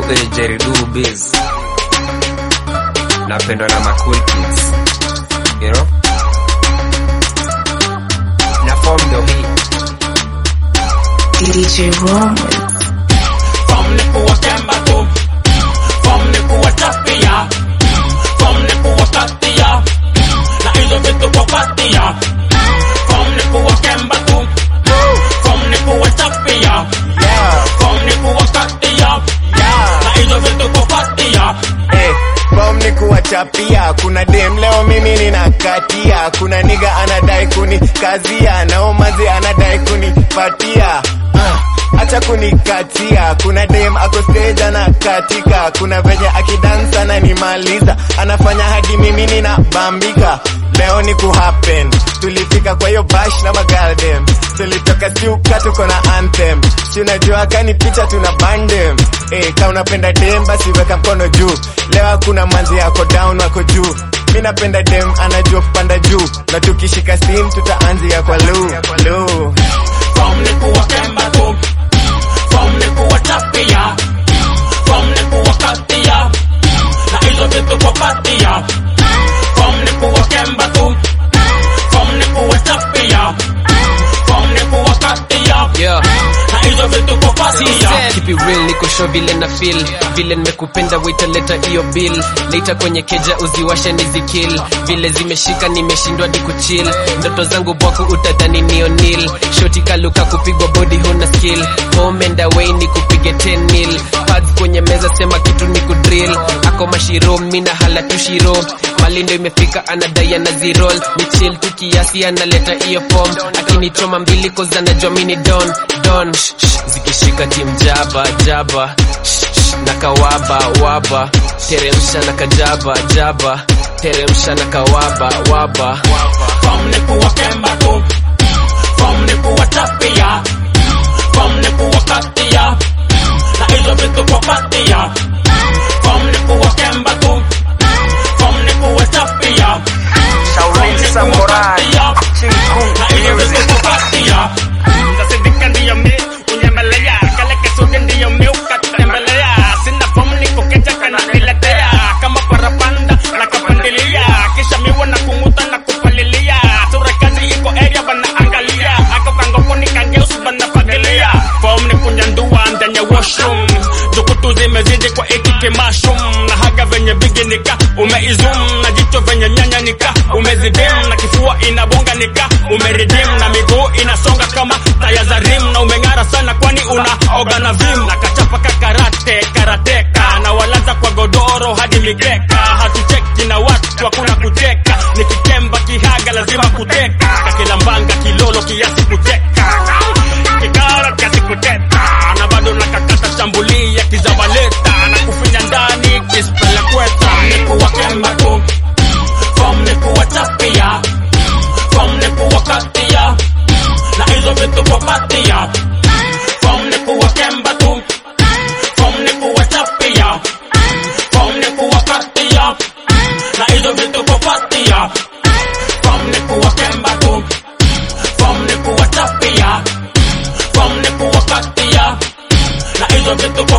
kwenye Jerry Do Biz. Napendwa na ma cool kids. You know? Na form ndio hii. DJ Romans. From ni kuwa kemba tu From ni kuwa chapia From ni kuwa katia Na hizo vitu kwa patia From ni kuwa kemba tu From ni kuwa chapia From ni kuwa katia Na hizo vitu kwa patia Hey, bom ni kuwachapia kuna dem leo mimi ninakatia kuna niga anadai kunikazia na omazi anadai kunipatia uh, acha kunikatia kuna dem ako stage anakatika kuna venye akidansa ananimaliza anafanya hadi mimi ninabambika leo ni kuhappen tulifika kwa hiyo bash na magaldem tulitoka siuka tuko na anthem si unajua kani picha tuna bandem eh ka unapenda dem basi weka mkono juu leo hakuna manzi yako down wako juu mi napenda dem anajua kupanda juu na tukishika sim tutaanzia kwa lu lu From ni kuwa kemba tu From ni kuwa chapia From ni kuwa katia Na hizo vitu kwa patia From ni kuwa kemba tu From ni kuwa chapia From ni kuwa katia Yeah. Na hizo vitu kwa patia Keep it real, niko show vile na feel vile nimekupenda waita leta hiyo bill later kwenye keja uziwashe nizikill vile zimeshika nimeshindwa di kuchill ndoto zangu bwako utadhani ni O'Neal shoti kaluka kupigwa body huna skill home and away ni kupige 10 mil pads kwenye meza sema kitu ni kudrill ako mashiro mina hala tushiro malindo imefika anadai ana zirol ni chill tu kiasi analeta hiyo form akinichoma mbili koza anajua mini don don shh, shh, zikishika tim jaba jaba shh, shh, na kawaba waba teremsha na kajaba jaba teremsha na kawaba waba From ni kuwa kemba tu From ni kuwa chapia From ni kuwa katia Na hizo vitu kwa patia From ni kuwa kemba tu From ni kuwa chapia Shaolin Samurai Na hizo vitu kwa patia Kasidika ndiyo mi unyemelea kale kasuke ndiyo mi ukatembelea sina fomu niko keja kananiletea kama parapanda na kapandilia kisha miwa na kunguta na kupalilia sura kazi iko area banaangalia ako kangoko nikangeusi banafagilia fomu ni kunyandua ndani ya washroom jukutu zimezidi kwa iki kimashum na haga venye biginika umeizum na jicho venye nyanya nika umezidim na kifua inabonga nika umeridim na miguu inasonga kama taya za rim na umeng'ara sana kwani una oga na vim na kachapa kakarate karateka na walaza kwa godoro hadi mikeka hatucheki na watu hakuna kucheka nikikemba kihaga lazima kuteka kakilambanga kilolo kiasi kucheka kikara kiasi kuteka na bado nakakata shambulia kizabaleta na kufinya ndani kispele kweta kuwa kemba tu From ni kuwa chapia From ni kuwa katia Na hizo vitu kwa patia From ni kuwa kemba tu From ni kuwa chapia From ni kuwa katia Na hizo vitu kwa patia From ni kuwa kemba tu From ni kuwa chapia From ni kuwa katia Na hizo vitu